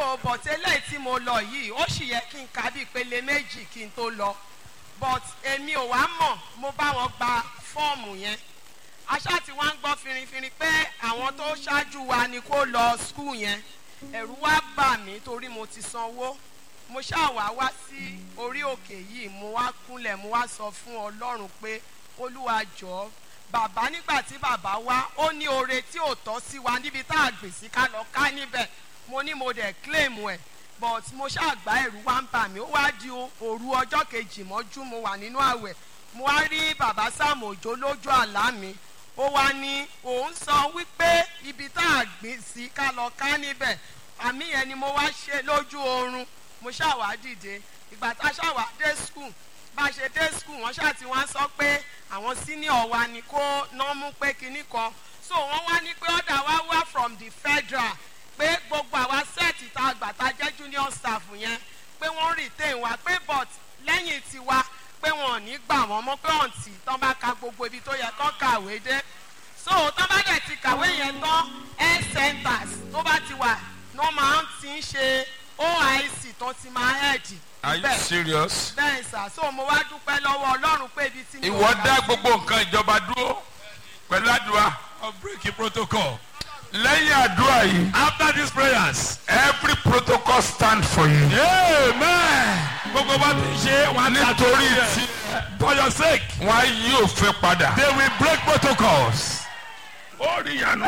so but eléyìí tí mo lọ yìí ó sì yẹ kí n ka bí ìpele méjì kí n tó lọ but èmi ò wá mọ̀ mo bá wọn gba fọ́ọ̀mù yẹn aṣá tí wọ́n ń gbọ́ finrinfinrin pé àwọn tó ṣáájú wa ni kó lọ skul yẹn ẹ̀rù wá bà mí torí mo ti sanwó mo ṣáà wá wá sí orí òkè yìí mo wá kúnlẹ̀ mo wá sọ fún ọlọ́run pé olúwa jọ̀ọ́ bàbá nígbà tí bàbá wá ó ní oore tí ò tọ́ sí wa níbi tá a gbè sí ká lọ ká níbẹ̀ mo ní mo dẹ̀ claim ẹ̀ but mo ṣàgbá ẹ̀rù wá ń bà mí ó wá di òru ọjọ́ kejì mọ́jú mo wà nínú àwẹ̀ mo wá rí bàbá Sam Òjó lójú àlá mi ó wá ní òun sọ wípé ibi tá a gbìn sí ká lọ ká níbẹ̀ àmì yẹn ni mo wá ṣe lójú oorun mo ṣàwá dìde ìgbà tá a ṣàwá dé school bá a ṣe dé school wọ́n ṣáà ti wá sọ pé àwọn senior wa ni kó ná mú pé kinní kan so wọ́n wá ní pé ọ̀dà wa wá from the federal pé gbogbo àwa sẹ́ẹ̀tì tá a gbà tá a jẹ́ junior staff yẹn pé wọ́n retain wa pé but lẹ́yìn tiwa pé wọn ò ní gbà wọ́n mọ́ pé ọ̀ǹtì tán bá ka gbogbo ibi tó yẹ kán kàwé dé so tán bá dẹ̀ ti kàwé yẹn tán health centers tó bá ti wà ní wọ́n máa ń ti ń ṣe oic tó ti máa hẹ́ẹ̀dì are you serious. bẹ́ẹ̀ sà so mo wá dúpẹ́ lọ́wọ́ ọlọ́run pé ibi tí mi ò ìwọ bá dá sí- gbogbo nǹkan ìjọba dúró pẹ̀lú àdúrà of breaking protocol. lẹ́yìn àdúrà yìí After these prayers, every protocol stand for you. amen. Gbogbo bá ti ṣe wọn á nítorí tàbí tí for your sake, wọn á yí òfin padà. they will break protocols. ó rí ìyanu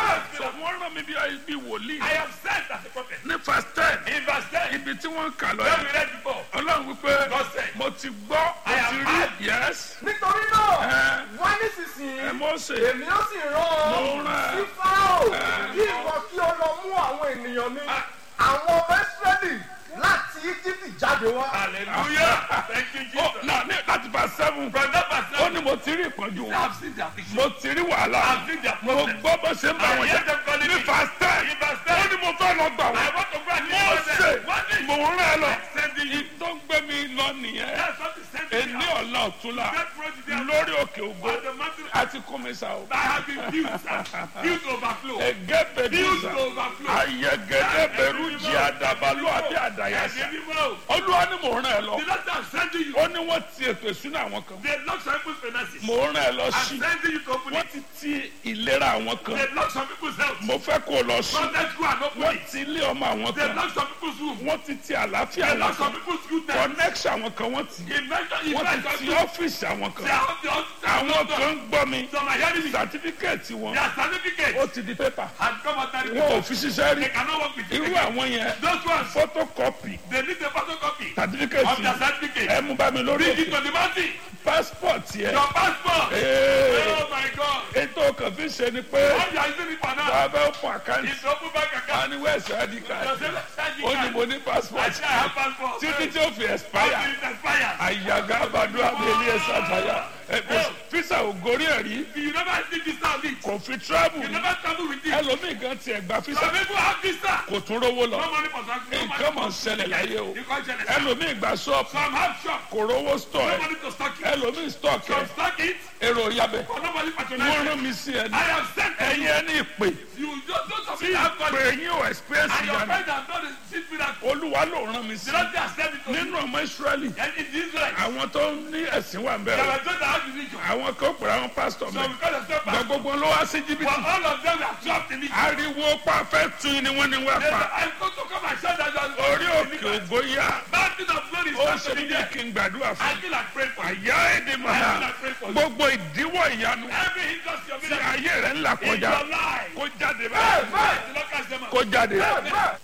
wọ́n rán mi bí bí wòlíì I am sent as a prophet. ní verse ten In verse 10, ibi tí wọ́n ń kà lọ where we yẹn read before. ọlọ́run wípé God said, mo ti gbọ́ mo I ti am rí heard. yes nítorí náà ẹ wá ẹ nísinsìnyí Mósè èmi ó sì rán Mo ọ rán ẹ. sí fáráò kí ìwọ kí ó lọ mú àwọn ènìyàn mi àwọn ọmọ ìsírẹ́lì láti íjíbítì jáde wá. Hallelujah. Thank you, ó Jesus. náà ní láti verse seven From that verse, ó ní mo ti rí ìpọ́njú I wọn have seen their affliction. mo ti rí wàhálà I've seen their mo problem. gbọ́ bó ṣe ń bá I wọn hear jà them calling ní me. verse ten In verse ó 10, ní mo fẹ́ lọ gbà I wọ́n want to go and mo deliver ṣe them. What is mo ń rán ẹ lọ sending you? tó ń gbé mi lọ nìyẹn That's what is sending ẹni me. out. ọ̀la ọ̀túnla That road is there. lórí òkè ògbó On the mountain, àti kọ́mísà o. I have been built, sir. built to overflow. ẹgẹ Built bẹdùsà to overflow. ayẹgẹdẹ bẹrù jí àdàbàlù àbí àdàyàsà Ẹ̀mí mímọ́. olúwa ni mò ń rán ẹ lọ The Lord I'm sending you. ó ní wọ́n ti ètò ìsúná àwọn kan They lock some people's finances. mò ń rán ẹ lọ I'm sí sending you to open wọ́n it. ti ti ìlera àwọn kan They lock some people's health. mo fẹ́ kó o lọ sí Don't let's go and open wọ́n it. ti ilé ọmọ àwọn They kan lock some people's room. wọ́n ti ti àlàáfíà They àwọn lock some kan people's good times. connection àwọn kan wọ́n ti Invention, wọ́n ti invention, ti people. ọ́fíìsì àwọn They kan have the àwọn kan ń gbọ́ mi Some are hearing me. sàtífíkẹ́ẹ̀tì wọn Their certificate ó ti di pépà has come out and wọn ò fi ṣiṣẹ́ rí they cannot work with you. irú àwọn yẹn Those ones, photocopy they need a photocopy of certificate their certificate. ẹ mú bá mi lórí Bring it òkè to the mountain. passport yẹ Your passport. ee Oh my God. ètò kan fi ṣe ni pé What you are using it for now wàá bẹ fún àkáǹtì is open bank account. wọn ni wẹ́ẹ̀sì id Your card send ó ní mo ní I passport say I have passport. títí tí ó fi expire Until it expires. àyàgá àbàdo àbẹ̀lẹ̀ ẹ̀sà àtàyà fisa ò gorí ẹ̀ rí You never see visa on it. kò fi travel You rí never travel with it. ẹlòmíì gan tiẹ̀ gba fisa Some people have visa. kò tún rówó lọ No money for something. No nǹkan mọ̀ money ń ṣẹlẹ̀ láyé o You can't share it. ẹlòmíì gba ṣọ́ọ̀pù Some have shop. kò rówó stọ̀ No ẹ̀ money to stock it. ẹlòmíì stọ̀ọ̀kì Some ẹ̀ stock it. èrò yabẹ̀ But nobody wọ́n patronize rán it. mi sí ẹni I have sent to ẹ̀yin you. ẹni ìpè You just don't tí something have ìpè money. yín ò experience And your ìyanu friend has done a secret miracle. olúwa ló rán mi sí The Lord has sent it to you. nínú ọmọ israẹli And in Israel, àwọn tó ń ní ẹ̀sìn wà ń there bẹ̀rẹ̀ were those that had religion. àwọn kan pèrè àwọn pásítọ̀ So mẹ́ because of that, gba but gbogbo ló wá sí jìbìtì all of them were trapped in it. ariwo pàfẹ́ tún ni wọ́n ní wá They pa said, I'm going to come and shout that you are orí òkè ògbó yá Mountain of glory is ó not ṣe to be ní there. kí n gbàdúrà I fún feel like praying for you. àyà èdè màá gbogbo ìdíwọ́ ìyanu Every hindrance you're tí in ayé rẹ̀ ń là in kọjá your life. kó jáde báyìí The Lord cast them out. kó jáde.